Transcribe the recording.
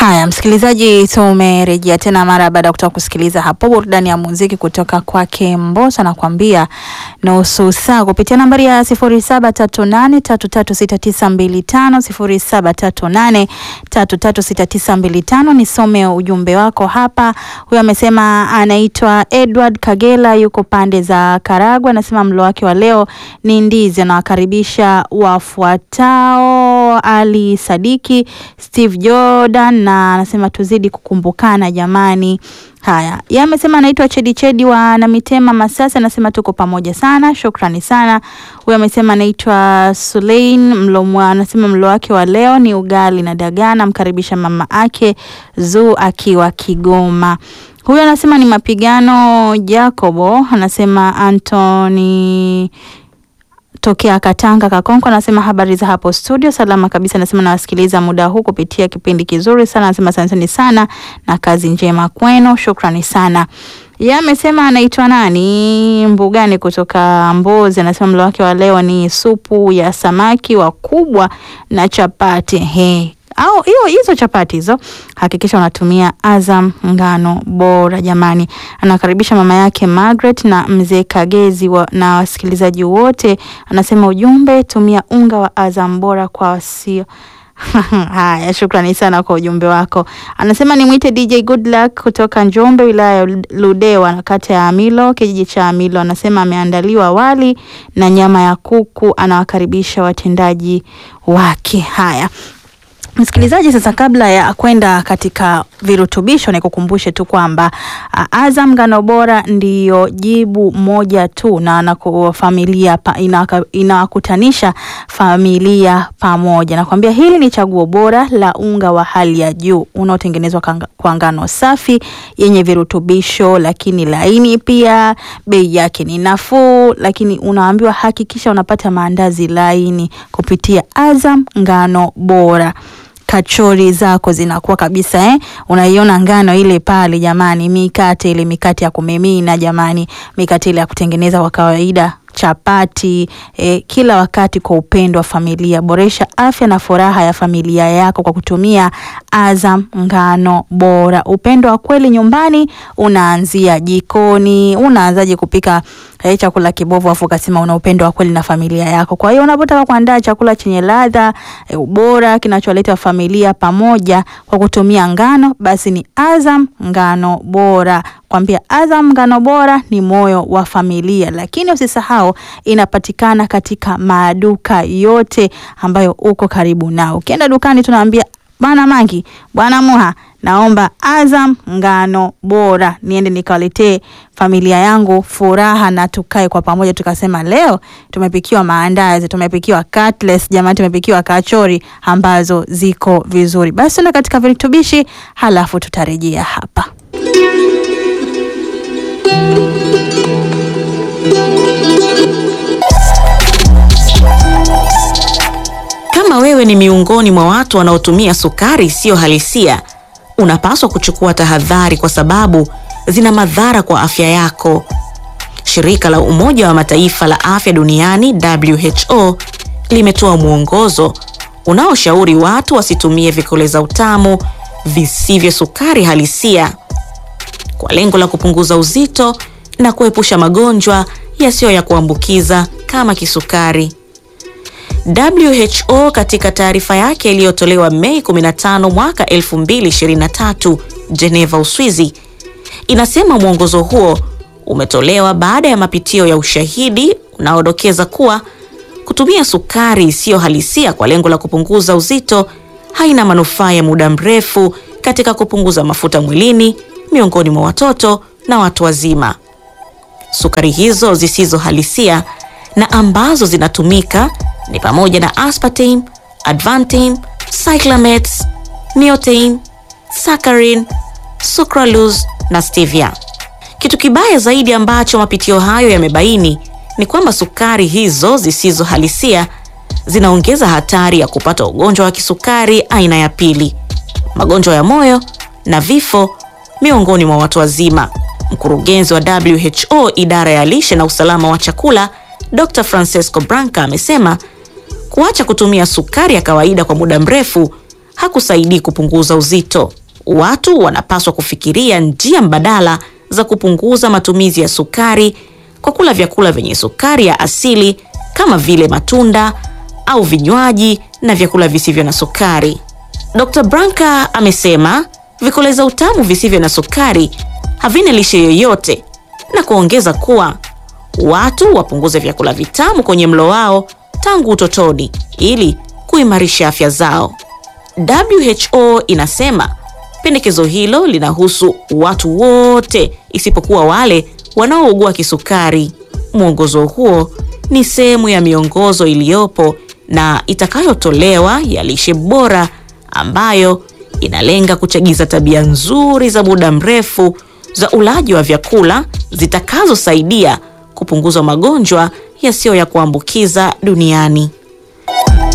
Haya, msikilizaji, tumerejea tena mara baada ya kutoka kusikiliza hapo burudani ya muziki kutoka kwake Mbosso, anakuambia nusu saa kupitia nambari ya sifuri saba tatu nane tatu tatu sita tisa mbili tano sifuri saba tatu nane tatu tatu sita tisa mbili tano. Nisome ujumbe wako hapa. Huyo amesema anaitwa Edward Kagela, yuko pande za Karagwe, anasema mlo wake wa leo ni ndizi. Anawakaribisha wafuatao: Ali Sadiki, Steve Jordan na anasema tuzidi kukumbukana jamani. Haya, yeye amesema anaitwa Chedi Chedi wa Namitema Masasi, anasema tuko pamoja sana, shukrani sana. Huyo amesema anaitwa Sulein mlo, anasema mlo wake wa leo ni ugali na dagaa, namkaribisha mama ake Zuu akiwa Kigoma. Huyo anasema ni mapigano Jacobo, anasema Anthony tokea Katanga Kakonko, anasema habari za hapo studio, salama kabisa. Anasema nawasikiliza muda huu kupitia kipindi kizuri sana, anasema asanteni sana na kazi njema kwenu, shukrani sana. Yeye amesema anaitwa nani Mbugani kutoka Mbozi, anasema mlo wake wa leo ni supu ya samaki wakubwa na chapati. He, au hiyo hizo chapati hizo hakikisha unatumia Azam ngano bora jamani. Anakaribisha mama yake Margaret na mzee Kagezi wa, na wasikilizaji wote. Anasema ujumbe, tumia unga wa Azam bora kwa wasio Haya, shukrani sana kwa ujumbe wako. Anasema nimwite DJ Good Luck kutoka Njombe, wilaya ya Ludewa, kata ya Amilo, kijiji cha Amilo. Anasema ameandaliwa wali na nyama ya kuku, anawakaribisha watendaji wake. Haya, Msikilizaji, sasa kabla ya kwenda katika virutubisho, nikukumbushe tu kwamba Azam ngano bora ndiyo jibu moja tu na anaku familia inawakutanisha familia pamoja. Nakwambia hili ni chaguo bora la unga wa hali ya juu unaotengenezwa kwa ngano safi yenye virutubisho, lakini laini pia. Bei yake ni nafuu, lakini unaambiwa hakikisha unapata maandazi laini kupitia Azam ngano bora kachori zako zinakuwa kabisa eh? Unaiona ngano ile pale jamani, mikate ile mikate ya kumimina jamani, mikate ile ya kutengeneza kwa kawaida chapati eh, kila wakati kwa upendo wa familia. Boresha afya na furaha ya familia yako kwa kutumia Azam ngano bora. Upendo wa kweli nyumbani unaanzia jikoni. Unaanzaje kupika eh, chakula kibovu afu ukasema una upendo wa kweli na familia yako? Kwa hiyo unapotaka kuandaa chakula chenye ladha eh, ubora kinacholeta familia pamoja kwa kutumia ngano, basi ni Azam ngano bora. Kwambia Azam ngano bora ni moyo wa familia, lakini usisahau inapatikana katika maduka yote ambayo uko karibu nao. Ukienda dukani tunaambia bwana Mangi, bwana Muha, naomba Azam ngano bora niende nikawaletee familia yangu furaha na tukae kwa pamoja, tukasema leo tumepikiwa maandazi, tumepikiwa cutlets, jamani, tumepikiwa kachori ambazo ziko vizuri. Basi tuna katika virutubishi, halafu tutarejea hapa. Kama wewe ni miongoni mwa watu wanaotumia sukari isiyo halisia, unapaswa kuchukua tahadhari kwa sababu zina madhara kwa afya yako. Shirika la Umoja wa Mataifa la Afya Duniani WHO limetoa mwongozo unaoshauri watu wasitumie vikoleza utamu visivyo sukari halisia kwa lengo la kupunguza uzito na kuepusha magonjwa yasiyo ya kuambukiza kama kisukari. WHO katika taarifa yake iliyotolewa Mei 15 mwaka 2023 Geneva, Uswizi, inasema mwongozo huo umetolewa baada ya mapitio ya ushahidi unaodokeza kuwa kutumia sukari isiyo halisia kwa lengo la kupunguza uzito haina manufaa ya muda mrefu katika kupunguza mafuta mwilini miongoni mwa watoto na watu wazima. Sukari hizo zisizo halisia na ambazo zinatumika ni pamoja na aspartame, advantame, cyclamates, neotame, saccharin, sucralose na stevia. Kitu kibaya zaidi ambacho mapitio hayo yamebaini ni kwamba sukari hizo zisizo halisia zinaongeza hatari ya kupata ugonjwa wa kisukari aina ya pili, magonjwa ya moyo na vifo miongoni mwa watu wazima. Mkurugenzi wa WHO idara ya lishe na usalama wa chakula Dr. Francesco Branca amesema kuacha kutumia sukari ya kawaida kwa muda mrefu hakusaidii kupunguza uzito. watu wanapaswa kufikiria njia mbadala za kupunguza matumizi ya sukari kwa kula vyakula vyenye sukari ya asili kama vile matunda au vinywaji na vyakula visivyo na sukari. Dr. Branca amesema vikoleza utamu visivyo na sukari havina lishe yoyote na kuongeza kuwa watu wapunguze vyakula vitamu kwenye mlo wao tangu utotoni ili kuimarisha afya zao. WHO inasema pendekezo hilo linahusu watu wote isipokuwa wale wanaougua kisukari. Mwongozo huo ni sehemu ya miongozo iliyopo na itakayotolewa ya lishe bora ambayo inalenga kuchagiza tabia nzuri za muda mrefu za ulaji wa vyakula zitakazosaidia kupunguza magonjwa yasiyo ya kuambukiza duniani.